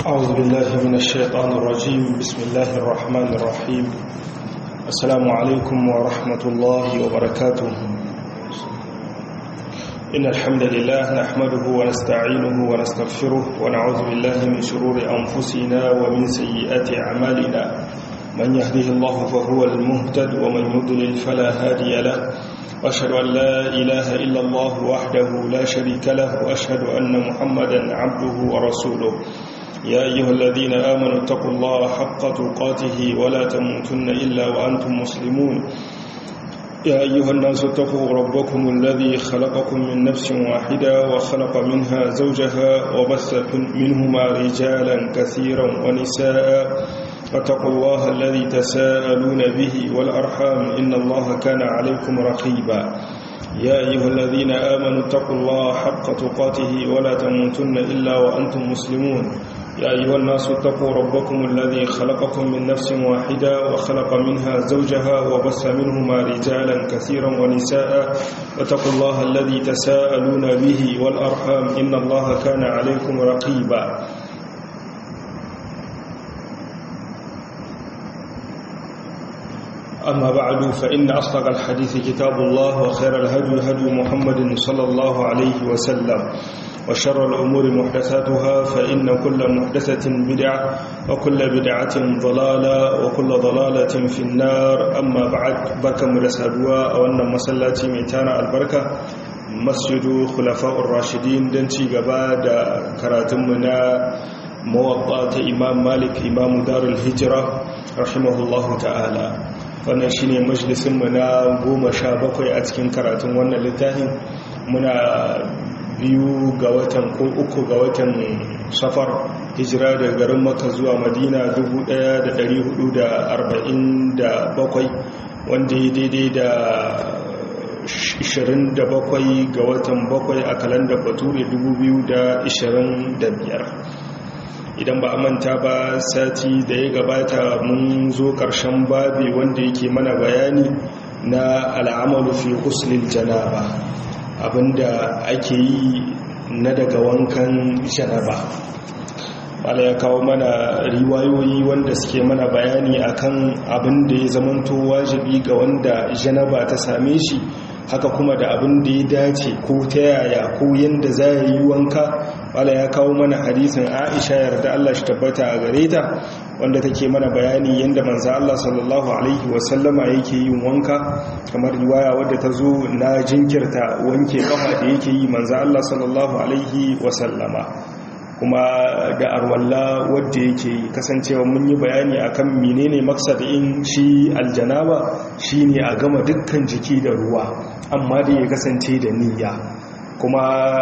أعوذ بالله من الشيطان الرجيم بسم الله الرحمن الرحيم السلام عليكم ورحمة الله وبركاته إن الحمد لله نحمده ونستعينه ونستغفره ونعوذ بالله من شرور أنفسنا ومن سيئات أعمالنا من يهده الله فهو المهتد ومن يضلل فلا هادي له وأشهد أن لا إله إلا الله وحده لا شريك له وأشهد أن محمدا عبده ورسوله يا أيها الذين آمنوا اتقوا الله حق تقاته ولا تموتن إلا وأنتم مسلمون يا أيها الناس اتقوا ربكم الذي خلقكم من نفس واحدة وخلق منها زوجها وبث منهما رجالا كثيرا ونساء فاتقوا الله الذي تساءلون به والأرحام إن الله كان عليكم رقيبا يا أيها الذين آمنوا اتقوا الله حق تقاته ولا تموتن إلا وأنتم مسلمون يا أيها الناس اتقوا ربكم الذي خلقكم من نفس واحدة وخلق منها زوجها وبث منهما رجالا كثيرا ونساء واتقوا الله الذي تساءلون به والأرحام إن الله كان عليكم رقيبا أما بعد فإن أصدق الحديث كتاب الله وخير الهدي هدي محمد صلى الله عليه وسلم وشر الأمور محدثاتها فإن كل محدثة بدعة وكل بدعة ضلالة وكل ضلالة في النار أما بعد بكم رسالوا أو أن مسلاتي ميتانا البركة مسجد خلفاء الراشدين دنتي قباد كراتمنا موضعة إمام مالك إمام دار الهجرة رحمه الله تعالى wannan shi ne majalisunmu na goma sha bakwai a cikin karatun wannan littafin muna biyu ga watan ko uku ga watan safar hijira daga garin maka zuwa madina 1447 wanda ya daidai da 27 ga watan bakwai a kalandar bature 2025 idan ba a manta ba sati da ya gabata mun zo ƙarshen babi wanda yake mana bayani na al'amalu fi huslil janaba abinda ake yi na daga wankan janaba wala ya kawo mana riwayoyi wanda suke mana bayani akan abin da ya zamanto wajibi ga wanda janaba ta same shi haka kuma da abin da ya dace ko ta yaya ko yanda za ya yi wanka wala ya kawo mana hadisin aisha yarda Allah shi tabbata a gare ta wanda take mana bayani yanda manzo Allah sallallahu alaihi wasallama yake yin wanka kamar riwaya wadda ta zo na jinkirta wanke kafa da yake yi manzo Allah sallallahu alaihi wasallama kuma da arwalla wadda yake kasancewa mun yi bayani akan menene maksadin shi aljanaba shine a gama dukkan jiki da ruwa amma da ya kasance da niyya kuma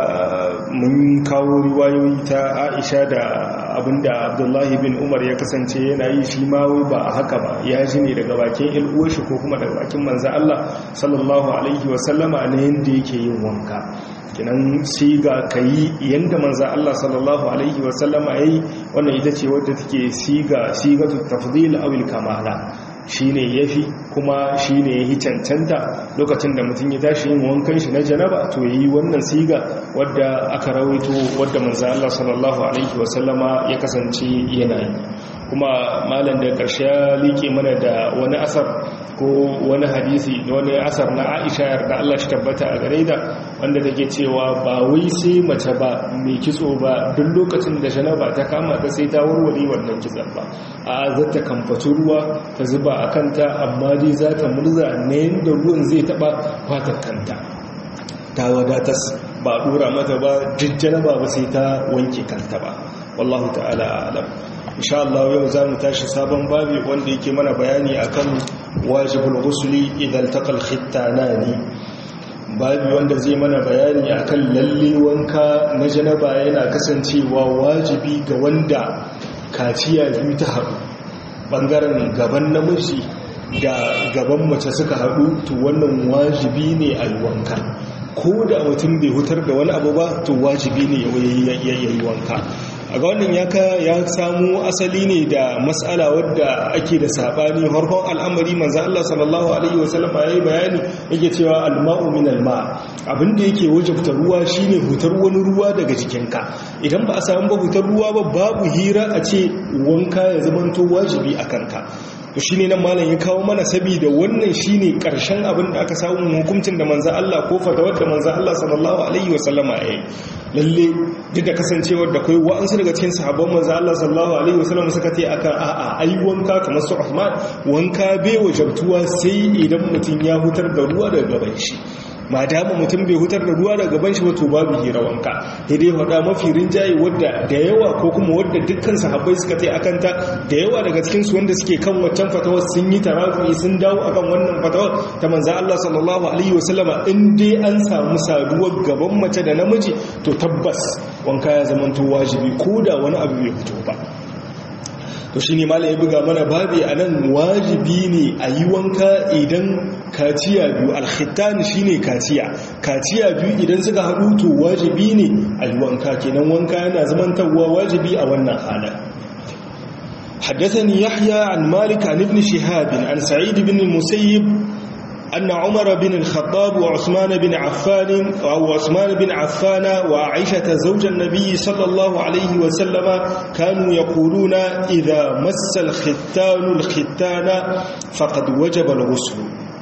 mun kawo riwayoyi ta Aisha da abinda Abdullahi bin Umar ya kasance yana yi shi ma ba haka ba ya ji ne daga bakin il'uwar shi ko kuma daga bakin manzo Allah sallallahu alaihi wasallama ne yanda yake yin wanka kinan siga kayi yanda manzan Allah sallallahu alaihi wasallama yayi wannan ita ce wadda take siga sigatu tafdil aw kamala shine yafi kuma shine yayi cancanta lokacin da mutum ya tashi yin wankan shi na janaba to yayi wannan siga wadda aka rawaito wadda manzan Allah sallallahu alaihi wasallama ya kasance yana yi kuma malam da ƙarshe ya liƙe mana da wani asar ko wani hadisi wani asar na aisha yarda Allah shi tabbata a gare da wanda take cewa ba wai sai mace ba mai kitso ba duk lokacin da janaba ta kama ta sai ta warware wannan kitson ba a za ta kamfaci ruwa ta zuba a kanta amma dai za ta murza na yadda ruwan zai taɓa fatar kanta ta wadatas ba ɗora mata ba jijjana ba ba sai ta wanke kanta ba wallahu ta'ala alam insha Allah yau za mu tashi sabon babi wanda yake mana bayani akan wajibul ghusli idan taqal khittanani babi wanda zai mana bayani akan lalle wanka na janaba yana kasancewa wajibi ga wanda kaciya biyu ta haɗu bangaren gaban namiji da gaban mace suka haɗu to wannan wajibi ne a wanka ko da mutum bai hutar da wani abu ba to wajibi ne ya yi wanka a ga wannan ya samu asali ne da matsala wadda ake da sabani harkon al'amari manzan Allah sallallahu alaihi wasallam ya yi bayani yake cewa alma'u min alma abinda yake wajabta ruwa shine hutar wani ruwa daga jikinka idan ba a samu ba hutar ruwa ba babu hira a ce wanka ya zamanto wajibi a kanka to shine nan malam ya kawo mana saboda wannan shine karshen abin da aka samu hukuncin da manzo Allah ko fatawar da manzo Allah sallallahu alaihi wasallama yayi lalle duk da kasancewar da kai wa'ansu daga cikin sahabban manzo Allah sallallahu alaihi wasallama suka ce akan a'a ai wanka kamar su Uthman wanka bai wajabtuwa sai idan mutum ya hutar da ruwa daga gaban shi ma dama mutum bai hutar da ruwa daga gaban shi ba to babu hira wanka sai dai faɗa mafi rinjaye wadda da yawa ko kuma wadda dukkan sahabbai suka tai akan ta da yawa daga cikin su wanda suke kan waccan fatawar sun yi tarafi sun dawo akan wannan fatawar ta manzo Allah sallallahu alaihi wasallama in dai an samu saduwar gaban mace da namiji to tabbas wanka ya zama to wajibi ko da wani abu bai fito ba to shi ne malam ya buga mana babi a nan wajibi ne a yi wanka idan kaciya biyu alkhitani shi ne kaciya kaciya biyu idan suka haɗu to wajibi ne a yi wanka kenan wanka yana zamantarwa wajibi a wannan halin حدثني يحيى عن مالك عن ابن شهاب عن سعيد بن المسيب أن عمر بن الخطاب وعثمان بن عفان أو عثمان بن عفان وعائشة زوج النبي صلى الله عليه وسلم كانوا يقولون إذا مس الختان الختان فقد وجب الغسل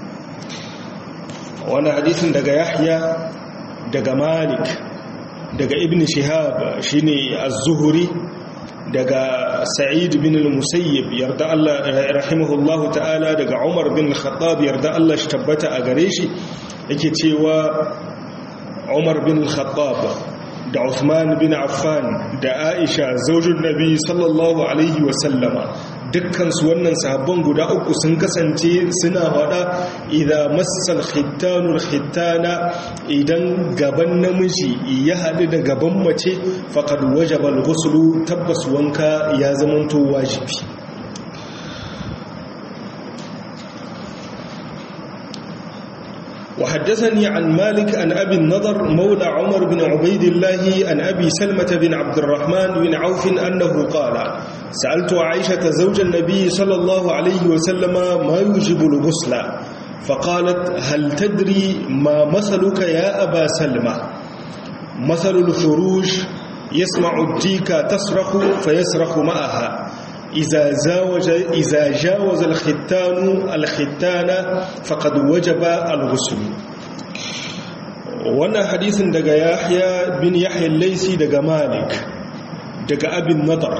وانا حديث دقى يحيى دقى مالك دقى ابن شهاب شيني الزهري daga sa'id bin al-musayyib yarda Allah rahimahullahu ta'ala daga umar bin al-khattab yarda Allah shi tabbata a gare shi yake cewa umar bin al-khattab da Uthman bin Affan da Aisha zaujin Nabi sallallahu alaihi wa sallama dukkan su wannan sahabban guda uku sun kasance suna faɗa idan massal khittanul khittana idan gaban namiji ya haɗu da gaban mace faqad wajaba al-ghuslu tabbas wanka ya zamanto wajibi وحدثني عن مالك عن أبي النضر مولى عمر بن عبيد الله عن أبي سلمة بن عبد الرحمن بن عوف أنه قال سألت عائشة زوج النبي صلى الله عليه وسلم ما يوجب الغسل فقالت هل تدري ما مثلك يا أبا سلمة مثل الخروج يسمع الديك تصرخ فيصرخ معها إذا زاوج إذا جاوز الختان الختان فقد وجب الغسل wannan hadisin daga Yahya bin Yahya al-Laisi daga Malik daga Abin Nadar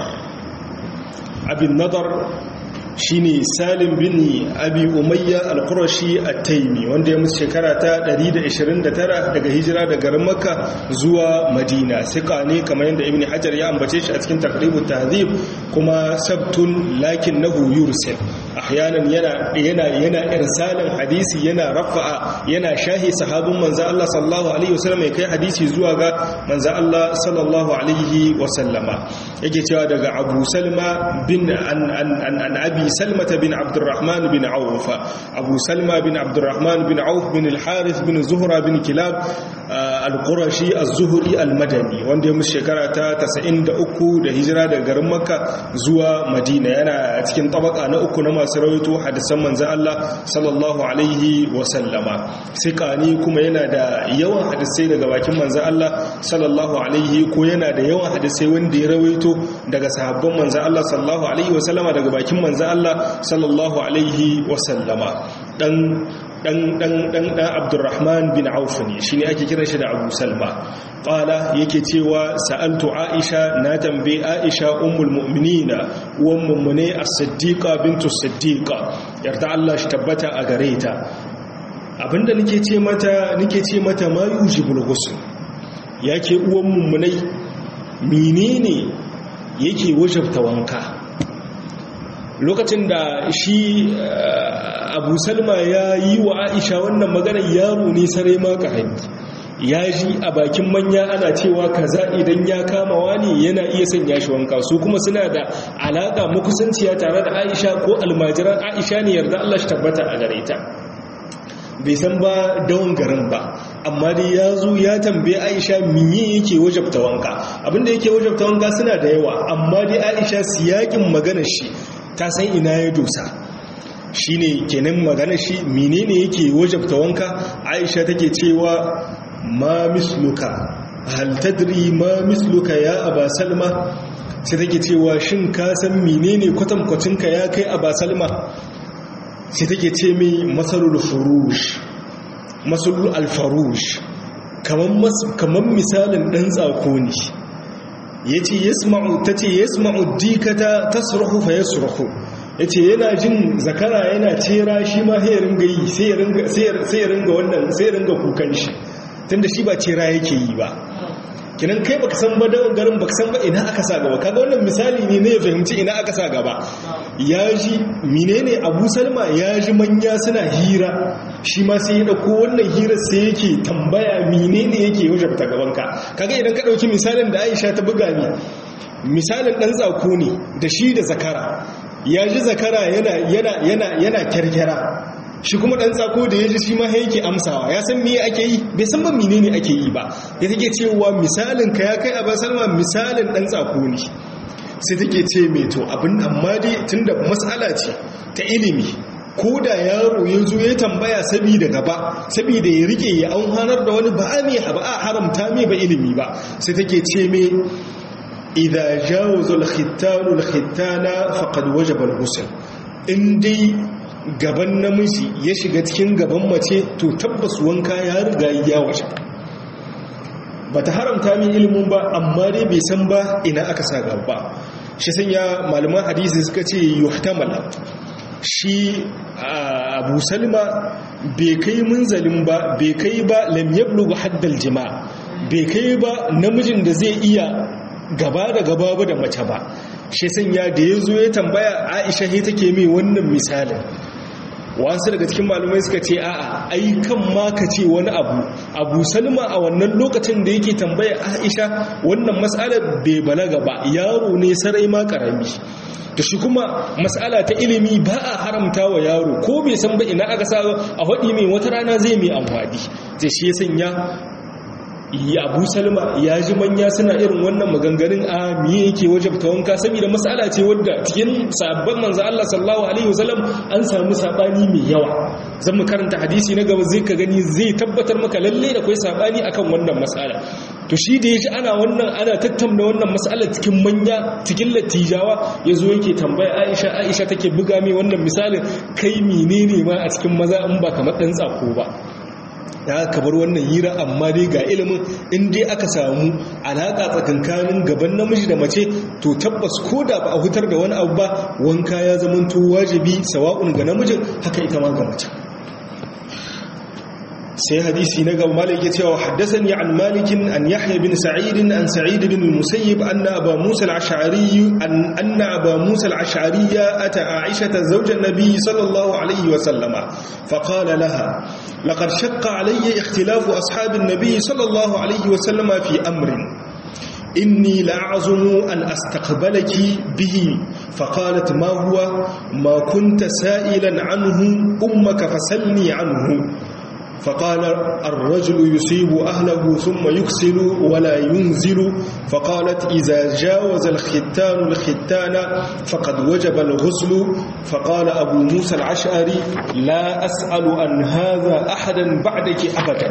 Abin Nadar shine Salim bin Abi Umayya al-Qurashi at-Taymi wanda ya mutu shekara ta 129 daga hijira daga garin Makka zuwa Madina sika ne kamar yadda Ibn Hajar ya ambace shi a cikin Taqribut Tahdhib kuma sabtun lakinnahu yursil ahyanan yana yana yana irsalin hadisi yana rafa'a yana shahi sahabin manzo Allah sallallahu alaihi wasallam ya kai hadisi zuwa ga manzo Allah sallallahu alaihi wasallama yake cewa daga Abu Salma bin an an an Abi Salma bin Abdurrahman bin Auf Abu Salma bin Abdurrahman bin Auf bin al-Harith bin Zuhra bin Kilab al-Qurashi az-Zuhri al-Madani wanda ya musu shekara ta 93 da hijira daga garin Makka zuwa Madina yana cikin tabaka na uku na masu rawaito hadisan manzan Allah sallallahu alaihi wasallama sikani kuma yana da yawan hadisai daga bakin manzan Allah sallallahu alaihi ko yana da yawan hadisai wanda ya rawaito daga sahabban manzan Allah sallallahu alaihi wasallama daga bakin manzan Allah sallallahu alaihi wasallama dan dan dan dan dan Abdurrahman bin Auf ne shine ake kiran shi da Abu Salma qala yake cewa sa'altu Aisha na tambaye Aisha ummul mu'minina uwan mummune as-siddiqa bintu siddiqa yarda Allah shi tabbata a gare ta abinda nake ce mata nake ce mata ma yujibul ghusl yake uwan mummunai menene yake wajabta wanka lokacin da shi abu salma ya yi wa aisha wannan magana yaro ne sarai ma ƙarami ya ji a bakin manya ana cewa kaza idan ya kama wani yana iya sanya shi wanka su kuma suna da alaƙa makusanciya tare da aisha ko almajiran aisha ne yarda allah shi tabbata a gare ta bai san ba dawon garin ba amma dai ya zo ya tambaye aisha miye yake wajabta wanka abinda yake wajabta wanka suna da yawa amma dai aisha siyakin maganar shi ta san ina ya dosa shine kenan maganar shi menene yake wajabta wanka aisha take cewa ma misluka hal tadri ma misluka ya aba salma sai take cewa shin ka san menene kwatankwacinka ya kai aba salma sai take ce mai masarul furush masalul alfarush kamar misalin ɗan tsako ne ya ce ta ce ya sma'u dikata ta surhu fa ya surhu ya ce yana jin zakara yana cera shi ma sai ya ringa yi sai ya ringa wannan sai ya ringa kukan shi tun da shi ba cera yake yi ba kinan kai baka san ba dawo garin baka san ba ina aka sa gaba kaga wannan misali ne ne ya fahimci ina aka sa gaba ya ji menene Abu Salma ya ji manya suna hira shi ma sai ya dauko wannan hira sai yake tambaya menene yake wajen ta gaban ka kaga idan ka dauki misalin da Aisha ta buga ni misalin dan tsako ne da shi da zakara ya ji zakara yana yana yana yana kyarkyara shi kuma ɗan tsako da ya ji shi ma yake amsawa ya san miye ake yi bai san ba menene ake yi ba ya take cewa misalin ka ya kai a salma misalin ɗan tsako ne sai take ce mai to abin amma dai tunda matsala ce ta ilimi ko da yaro ya zo ya tambaya saboda gaba saboda ya rike ya an hanar da wani ba a ba a haramta mai ba ilimi ba sai take ce mai idza jawaza al-khittanu al-khittana faqad wajaba al-ghusl in dai gaban namiji ya shiga cikin gaban mace to tabbas wanka ya riga ya waje ba ta haramta min ilimin ba amma dai bai san ba ina aka sa gaba shi sanya malaman hadisi suka ce yuhtamala shi abu salma bai kai munzalin ba bai kai ba lam yablughu haddal jima bai kai ba namijin da zai iya gaba da gaba ba da mace ba shi sanya da ya zo ya tambaya aisha he take mai wannan misalin wasu daga cikin malumai suka ce a'a ai kan ma ka ce wani abu abu salma a wannan lokacin da yake tambaya aisha wannan matsalar bai balaga ba yaro ne sarai ma karami da shi kuma matsala ta ilimi ba a haramta wa yaro ko bai san ba ina aka sa a haɗi mai wata rana zai mai amfani zai shi ya sanya abu salma ya ji manya suna irin wannan maganganun a miye yake wajabta wanka saboda matsala ce wadda cikin sabon manzo Allah sallallahu alaihi wasallam an samu sabani mai yawa zan mu karanta hadisi na gaba zai ka gani zai tabbatar maka lalle da kai sabani akan wannan matsala to shi da yaji ana wannan ana tattauna wannan matsala cikin manya cikin latijawa yazo yake tambaya Aisha Aisha take buga mai wannan misalin kai menene ma a cikin maza in ba kamar dan tsako ba da aka bar wannan hira amma dai ga ilimin in dai aka samu alaƙa tsakankanin gaban namiji da mace to tabbas ko da ba a hutar da wani abu ba wanka ya zamanto wajibi sawa'un ga namijin haka ita ma ga mace sai hadisi na gaba malik ya cewa haddathani an malikin an yahya bin sa'id an sa'id bin musayyib anna aba musa al-ash'ari an anna aba musa al-ash'ari ata aisha zawjan nabiy sallallahu alayhi wa sallama faqala laha laqad shaqqa alayya ikhtilafu ashab an-nabiy sallallahu alayhi wa sallama fi amrin إني لأعظم أن أستقبلك به فقالت ما هو ما كنت سائلا عنه أمك فسلني عنه فقال الرجل يصيب أهله ثم يكسل ولا ينزل فقالت إذا جاوز الختان الختان فقد وجب الغسل فقال أبو موسى العشعري لا أسأل عن هذا أحدا بعدك أبدا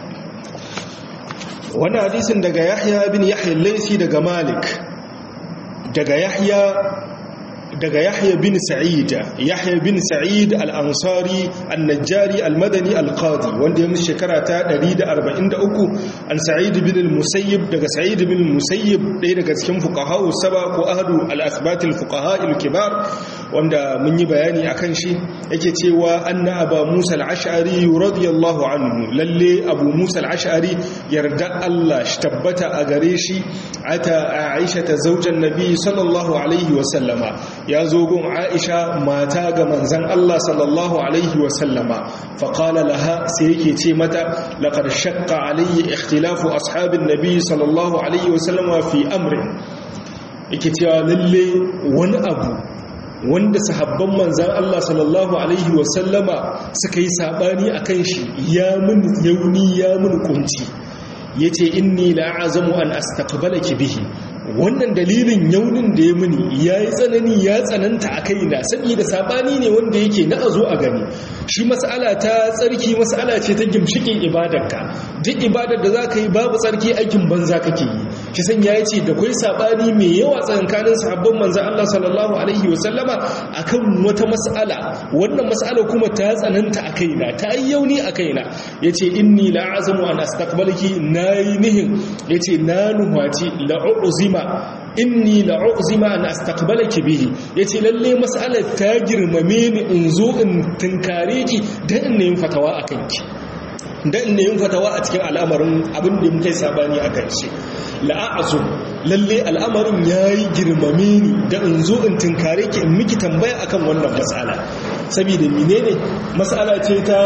wani hadisin daga yahya bin yahya laisi daga malik daga yahya daga yahya bin sa'id yahya bin sa'id al-ansari an-najjari al-madani al-qadi wanda ya musu shekara ta 143 an sa'id bin al-musayyib daga sa'id bin al-musayyib ɗaya daga cikin fuqaha saba ko ahadu al-asbat al-fuqaha al-kibar wanda mun yi bayani akan shi yake cewa anna aba musa al-ash'ari radiyallahu anhu lalle abu musa al-ash'ari yarda Allah shi tabbata a gare shi ata aisha ta zaujan nabi sallallahu alaihi wa sallama ya zo gun aisha mata ga manzan Allah sallallahu alaihi wasallama faƙala laha sai yake ce mata laƙar shakka alayya ikhtilafu ashabin nabi sallallahu alaihi wasallama fi amrin yake cewa lalle wani abu wanda sahabban manzan Allah sallallahu alaihi wasallama suka yi sabani akan shi ya mun yauni ya mun kunci yace inni la'azamu an astaqbalaki bihi wannan dalilin yaunin da ya muni ya yi tsanani ya tsananta a kaina saboda sabani ne wanda yake na a zo a gani shi mas'ala ta tsarki mas'ala ce ta gimshikin ibadarka duk ibadar da za ka yi babu tsarki aikin banza kake yi shi san ya ce da kwai sabani mai yawa tsakankanin sahabban manzan Allah sallallahu alaihi wasallama akan wata mas'ala wannan mas'ala kuma ta tsananta a kaina ta yi yauni a kaina yace inni la'azamu an astaqbalaki nayi nihin yace na nuhwaci la'uzima inni la'uzima an astaqbalaki bihi yace lalle mas'alar ta girmame ni in zo in tunkare ki dan in yin fatawa akan ki dan in yin fatawa a cikin al'amarin abin da muke sabani akan shi la'azu lalle al'amarin yayi girmame ni da in zo in tunkare ki in miki tambaya akan wannan mas'ala saboda menene mas'ala ce ta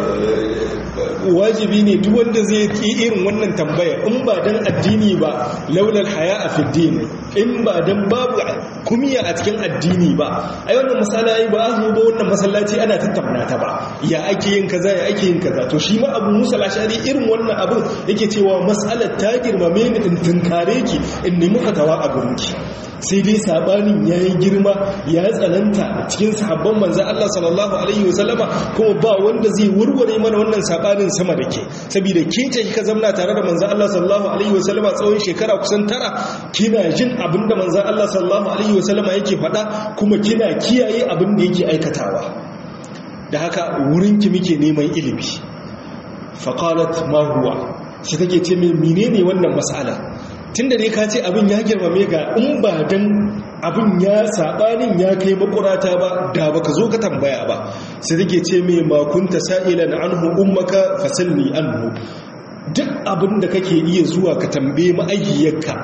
wajibi ne duk wanda zai yi irin wannan tambaya in ba dan addini ba laulal haya a fiddin in ba dan babu kumiya a cikin addini ba ai wannan masala ai ba a zo ba wannan masallaci ana tattauna ta ba ya ake yin kaza ya ake yin kaza to shi ma abu musa lashari irin wannan abin yake cewa mas'alar ta girmame ni in tunkare ki in nemi fatawa a gurinki sai dai sabanin ya yi girma ya tsananta cikin sahabban manzan Allah sallallahu Alaihi wasallama kuma ba wanda zai warware mana wannan sabanin sama da ke saboda ke ce kika zamna tare da manzan Allah sallallahu Alaihi wasallama tsawon shekara kusan tara kina jin abin da manzan Allah sallallahu Alaihi wasallama yake faɗa kuma kina kiyaye abin da yake aikatawa da haka wurinki muke neman ilimi faƙalat ma huwa shi take ce mai menene wannan mas'ala tun da dai ka ce abin ya girmame ga in ba don abin ya saɓanin ya kai makurata ba da baka zo ka tambaya ba sai take ce mai makunta sa'ilan anhu ummaka fasalni anhu duk abin da kake iya zuwa ka tambaye ma'ayyarka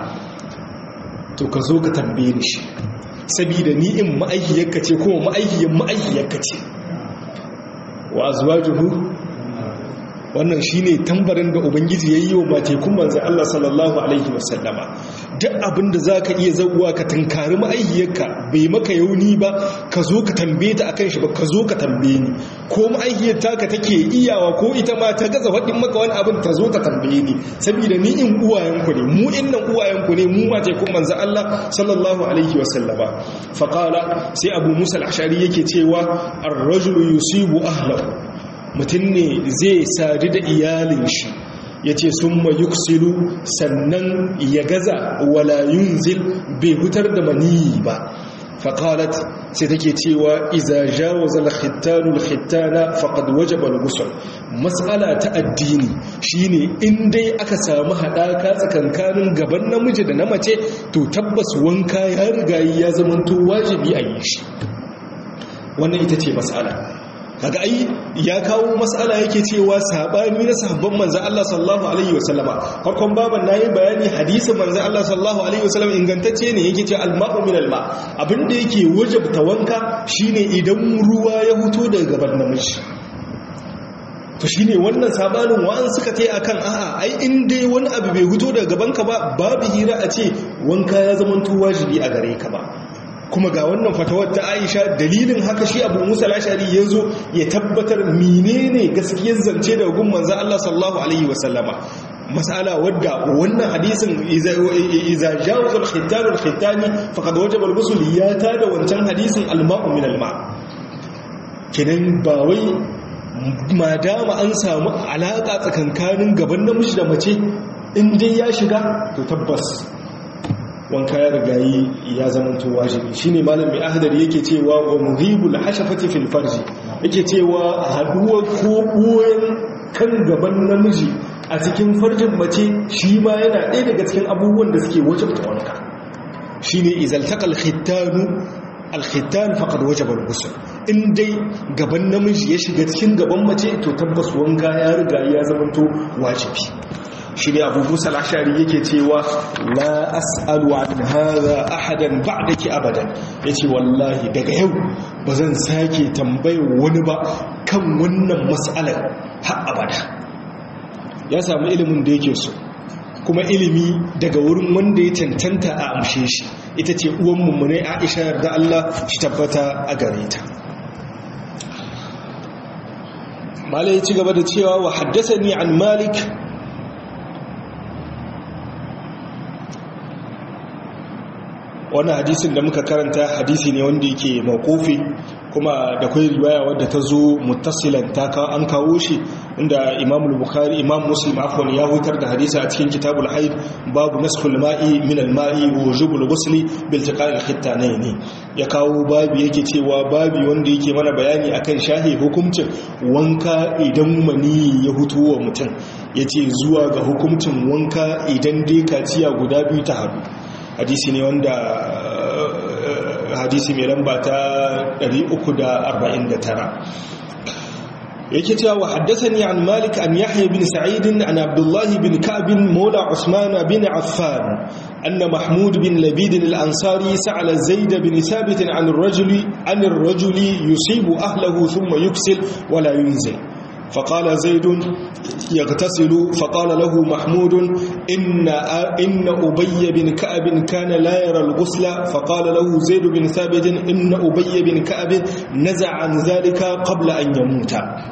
to ka zo ka tambaye ni shi saboda ni in ma'ayyarka ce kuma ma'ayyar ma'ayyarka ce wa azwajuhu wannan shine tambarin da ubangiji yayi wa matekun manzon Allah sallallahu alaihi wasallama duk abinda zaka iya zaguwa ka tunkari ma'aihiyarka bai maka yauni ba ka zo ka tambaye ta akan shi ba ka zo ka tambaye ni ko ma'aihiyar taka take iyawa ko ita ma ta gaza wadin maka wani abin ta zo ta tambaye ni saboda ni in uwayenku ne mu innan uwayenku ne mu matekun manzon Allah sallallahu alaihi wasallama faqala sai abu musa al-ashari yake cewa ar-rajulu yusibu ahlahu mutum ne zai sadu da iyalin shi ya ce sun yuksilu sannan ya gaza wala yunzil bai hutar da maniyi ba faƙalat sai take cewa iza jawaza al-khittanu al-khittana faqad wajaba al-ghusl mas'ala ta addini shine in dai aka samu hadaka tsakankanin gaban namiji da na mace to tabbas wanka ya riga ya zamanto wajibi a yi shi wannan ita ce mas'ala kaga ai ya kawo mas'ala yake cewa sabani na sahabban manzon Allah sallallahu alaihi wasallama farkon baban nayi bayani hadisin manzon Allah sallallahu alaihi wasallam ingantacce ne yake cewa al-ma'u min al-ma abinda yake wajabta wanka shine idan ruwa ya huto daga gaban namiji to shine wannan sabanin wa'an suka tai akan a'a ai in dai wani abu bai huto daga gabanka ba babu hira a ce wanka ya zama wajibi a gare ka ba kuma ga wannan fatawar ta aisha dalilin haka shi abu musa lashari ya zo ya tabbatar menene gaskiyar zance da gun manzan Allah sallallahu alaihi wasallama mas'ala wadda wannan hadisin iza jawazul khittanul khittani faqad wajaba al-ghusl ya ta da wancan hadisin al-ma'u min al-ma kidan ba wai madama an samu alaka tsakankanin gaban namiji da mace in dai ya shiga to tabbas wanka ya rigayi ya zamanto wajibi shine malam mai ahdar yake cewa wa muhibul hashafati fil farji yake cewa haduwa ko boyen kan gaban namiji a cikin farjin mace shi ma yana ɗaya daga cikin abubuwan da suke wajabta wanka shine izaltaqal khittanu alkhittan faqad wajaba al-ghusl in dai gaban namiji ya shiga cikin gaban mace to tabbas wanka ya riga ya zamanto wajibi shi ne abu musa lashari yake cewa la as'alu an hadha ahadan ba'daki abadan yace wallahi daga yau ba zan sake tambayar wani ba kan wannan mas'alar har abada ya samu ilimin da yake so kuma ilimi daga wurin wanda ya cancanta a amshe shi ita ce uwan mummune Aisha yarda Allah shi tabbata a gare ta malai ya ci gaba da cewa wa haddasani an malik wannan hadisin da muka karanta hadisi ne wanda yake mawqufi kuma da kai riwaya wadda ta zo muttasilan ta an kawo shi inda Imam al-Bukhari Imam Muslim afwan ya hutar da hadisi a cikin Kitabul Haid babu naskhul ma'i min al-ma'i wa wujubul ghusli bil tiqal al-khittanayn ya kawo babu yake cewa babu wanda yake mana bayani akan shahi hukuncin wanka idan mani ya hutu wa mutum yace zuwa ga hukuncin wanka idan dai kaciya guda biyu ta hadu hadisi ne wanda hadisi mai lamba ta 349 yake cewa wa haddathani an malik an yahya bin sa'id an abdullah bin ka'b mawla usman bin affan anna mahmud bin labid al-ansari sa'ala zaid bin thabit an ar-rajuli an ar-rajuli yusibu ahlihi thumma yuksil wa la yunzil فقال زيد يغتسل فقال له محمود إن, إن أبي بن كعب كان لا يرى الغسل فقال له زيد بن ثابت إن أبي بن كعب نزع عن ذلك قبل أن يموت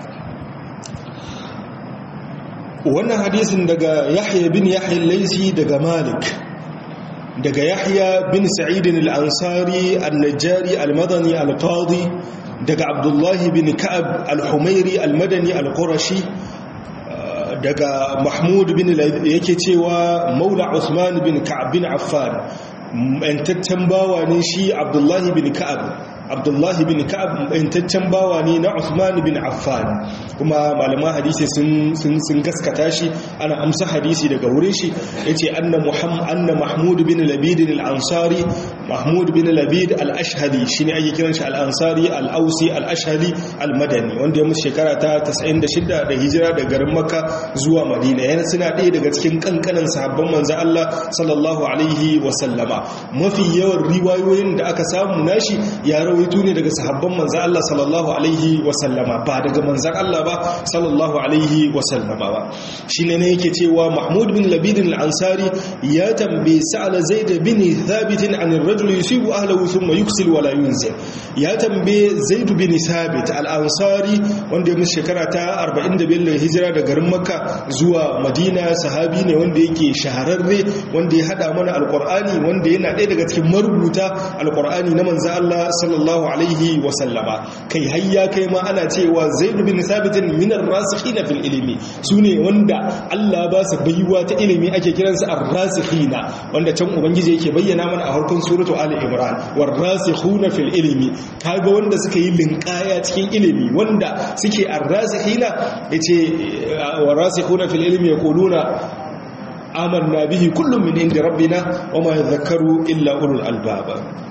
wannan hadisin daga yahya bin yahya laisi daga malik daga yahya bin sa'idin al-ansari al-najjari al-madani al-qadi daga abdullahi bin ka'ab al-humairi al-madani al-qurashi daga mahmud bin yake cewa maula usman bin ka'ab bin affan yantaccen bawa ne shi abdullahi bin ka'ab abdullahi bin ka'ab yantaccen bawa ne na usman bin affan kuma malaman hadisi sun gaskata shi ana amsa hadisi daga wurin shi yace anna muhammad anna mahmud bin labid al-ansari mahmud bin labid al-ashhali shine ake kiran shi al-ansari al-ausi al-ashhali al-madani wanda ya mutu shekara ta 96 da hijira daga garin makka zuwa madina yana suna ɗaya daga cikin kankanan sahabban manzo Allah sallallahu alaihi wa sallama mafi yawan riwayoyin da aka samu nashi ya rawaito ne daga sahabban manzo Allah sallallahu alaihi wa sallama ba daga manzon Allah ba sallallahu alaihi wa sallama ba shine ne yake cewa mahmud bin labid al-ansari ya tambaye sa'ala zaid bin thabit an ar-rajul yusibu ahlihi thumma yuksil wa la yunzil ya tambaye zaid bin thabit al-ansari wanda ya mutu shekara ta 45 da hijira da garin makka zuwa madina sahabi ne wanda yake shahararre wanda ya hada mana alqur'ani wanda yana ɗaya daga cikin marubuta alqur'ani na manzo Allah sallallahu alaihi wa sallama kai hayya kai ma ana cewa zaid bin thabit min ar-rasikhina fil ilmi sune wanda Allah ba su baiwa ta ilimi ake kiransu ar-rasikhina wanda can ubangiji yake bayyana mana a harkon suratu ali imran war-rasikhuna fil ilmi kaga wanda suka yi linkaya cikin ilimi wanda suke ar-rasikhina yace war-rasikhuna fil ilmi yaquluna amanna bihi kullum min inda rabbina wama yadhakkaru illa ulul albab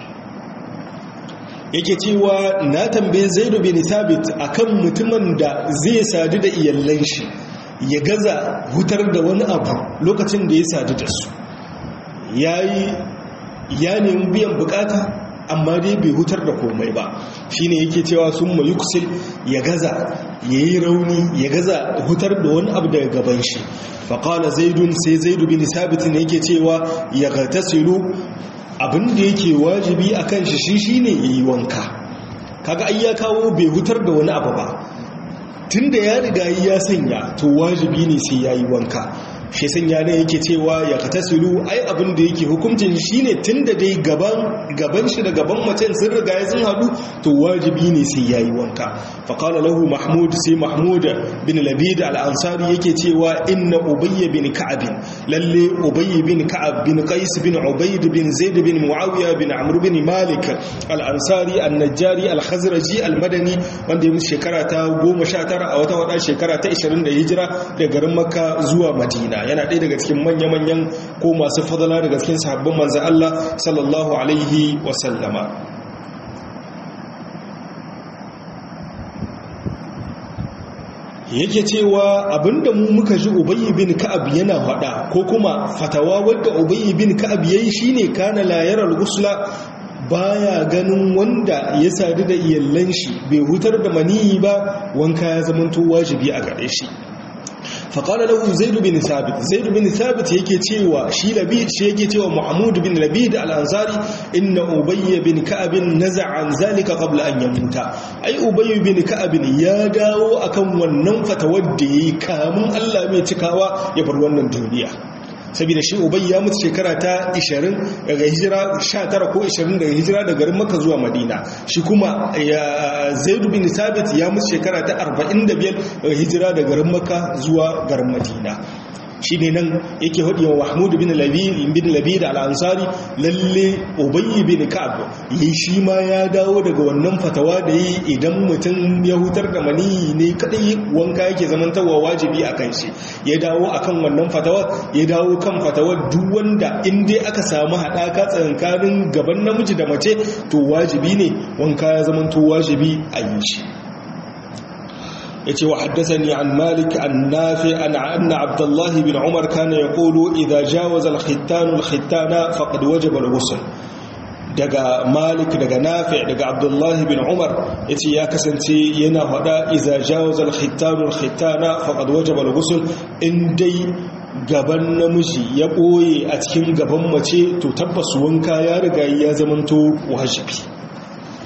yake cewa na tambaye zaidu bin thabit akan mutumin da zai sadu da iyallan shi ya gaza hutar da wani abu lokacin da ya sadu da su yayi ya nemi biyan bukata amma dai bai hutar da komai ba shine yake cewa sun mayuksil ya gaza yayi rauni ya gaza hutar da wani abu daga gaban shi faƙala zaidun sai zaidu bin sabit ne yake cewa ya gatasilu abinda yake wajibi a kan shi shi shine ya yi wanka kaga ai ya kawo bai hutar da wani abu ba tun da ya riga ya sanya to wajibi ne sai ya yi wanka shi sanya ne yake cewa ya katasilu ai abin da yake hukuncin shine tunda dai gaban gaban shi da gaban macen sun riga ya sun hadu to wajibi ne sai yayi wanka fa qala lahu mahmud sai mahmud bin labid al-ansari yake cewa inna ubay bin ka'ab lalle ubay bin ka'ab bin qais bin ubayd bin zaid bin muawiya bin amr bin malik al-ansari an-najjari al-khazraji al-madani wanda ya mutu shekara ta 19 a wata wada shekara ta 20 da hijira daga garin makka zuwa madina yana ɗaya daga cikin manya-manyan ko masu fadala daga cikin sahabban manzan Allah sallallahu alaihi wasallama yake cewa abinda mu muka ji ubayi bin ka'ab yana faɗa ko kuma fatawa wadda ubayi bin ka'ab yayi shine kana la yaral gusla baya ganin wanda ya sadu da iyallan shi bai hutar da maniyi ba wanka ya zamanto wajibi a gare shi faƙala lahu zaidu bin sabit zaidu bin sabit yake cewa shi labid shi yake cewa muhammad bin labid al-ansari inna ubayy bin ka'ab naza'a an zalika qabla an yamuta ai ubayy bin ka'ab ya dawo akan wannan fatawar da yayi kamun Allah mai cikawa ya bar wannan duniya saboda shi ubayy ya mutu shekara ta 20 daga hijira 19 ko 20 daga hijira daga garin makka zuwa madina shi kuma zaid bin sabit ya mutu shekara ta 45 daga hijira daga garin makka zuwa garin madina shi ne nan yake haɗe wa mahmud bin labid bin labid al-ansari lalle ubayy bin ka'ab yi shi ma ya dawo daga wannan fatawa da yi idan mutum ya hutar da mani ne kadai wanka yake zamantawa wajibi akan shi ya dawo akan wannan fatawa ya dawo kan fatawar duk wanda in dai aka samu haɗaka tsakanin gaban namiji da mace to wajibi ne wanka ya zamanto wajibi a yi shi yace wa haddathani an malik an nafi an anna abdullah bin umar kana yaqulu idha jawaza al-khittan al-khittana faqad wajaba al-ghusl daga malik daga nafi daga abdullah bin umar yace ya kasance yana hada idha jawaza al-khittan al-khittana faqad wajaba al-ghusl in dai gaban namiji ya boye a cikin gaban mace to tabbas wanka ya riga ya zamanto wajibi